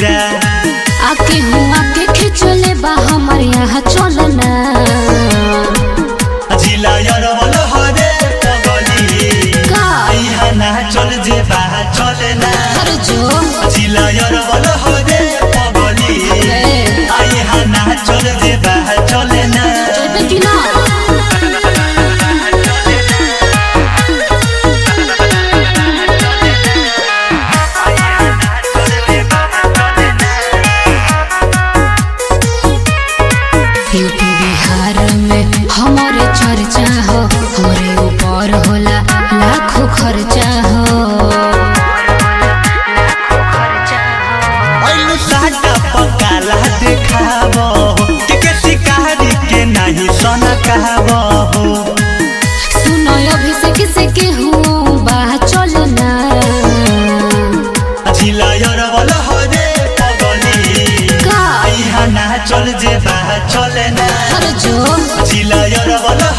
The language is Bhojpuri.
पूरा आके हुआ के खिचले बा हमर यहाँ चलना जिला यरवल हरे पगली का यहाँ ना चल जे बा चले ना हर जो जिला यरवल हरे पगली ए, यहाँ ना चल जे बा चले ना चलबे कि ना यूपी बिहार में हमारे चर्चा हो हमरे ऊपर होला लाखों खर्चा हो ऐलु साटा पकाला देखाब के के शिकारी के नहीं सन कहब सुनो अभिषेक से के हूँ बाह चलना जिला यरवल हरे पगली का यहाँ ना चल जे बा चले ना हर जो जिला यरवल